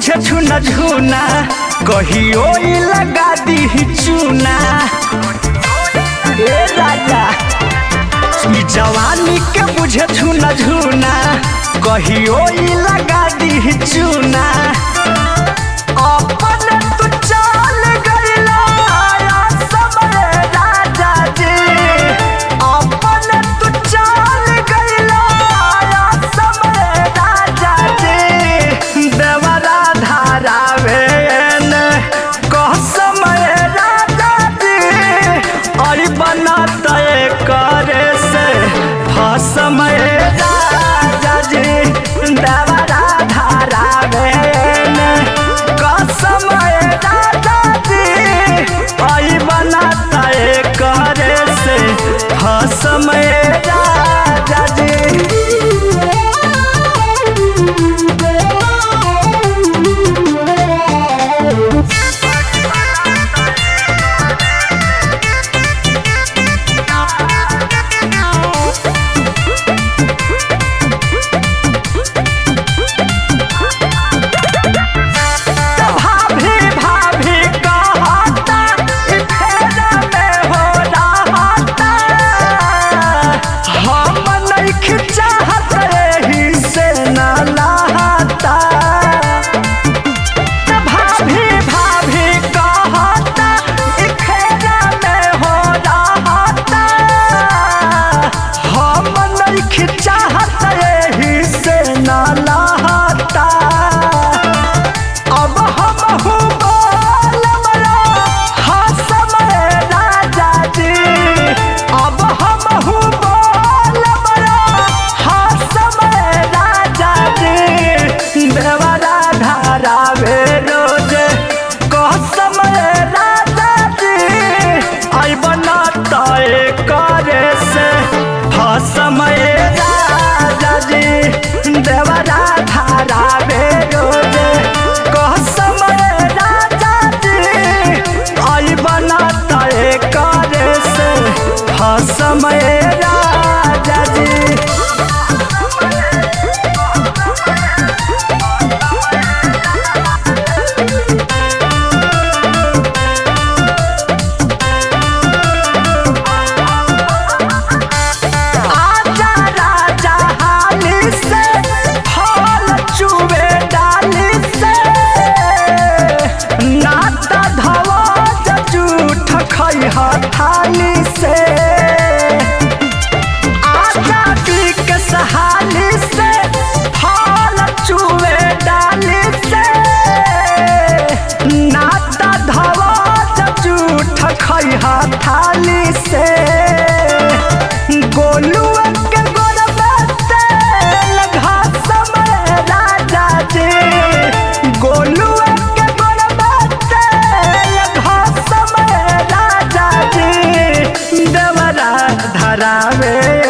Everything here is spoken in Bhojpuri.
बुझे छुना झुना कहियो ई लगा दी चूना ए राजा ई जवानी के बुझे छुना झुना कहियो ई लगा दी चूना अपने तू चल गइला समय राजा जी अपने तू चल गइला समय राजा जी देवरा धारावे ने कह समय राजा जी अरे बना तय करे से फसमय राजा जी देवरा धारावे ने कसमय राजा जी अरे बना तय करे से फसमय राजा जी भाभी भाभी कहता ई फेरा में हो रहता हम नहीं चाहत एही से न लहता भाभी भाभी कहता ई फेरा में हो रहता हम नहीं चाहत एही से न लहता अब हम हूँ बोलबला हसमय राजा जी अब हम हूँ बोलबला हसमय राजा जी देवरा धारावे रोज कसमय राजा जी आई बना तय करे से फसमय राजा जी देवरा धारावे रोज कसमय राजा जी आई बना तय करे से फसमय राजा जी आजा राजा हाली से फल चुबे डाली से नाता धवा जूठ खई थाली से आजा पीक सहाली से फल चुबे डाली से नाता धवा जूठ खई थाली से गोलुआ के गोरबा तेल घासमय राजा जी गोलुआ के गोरबा तेल घासमय राजा जी देवरा धरावे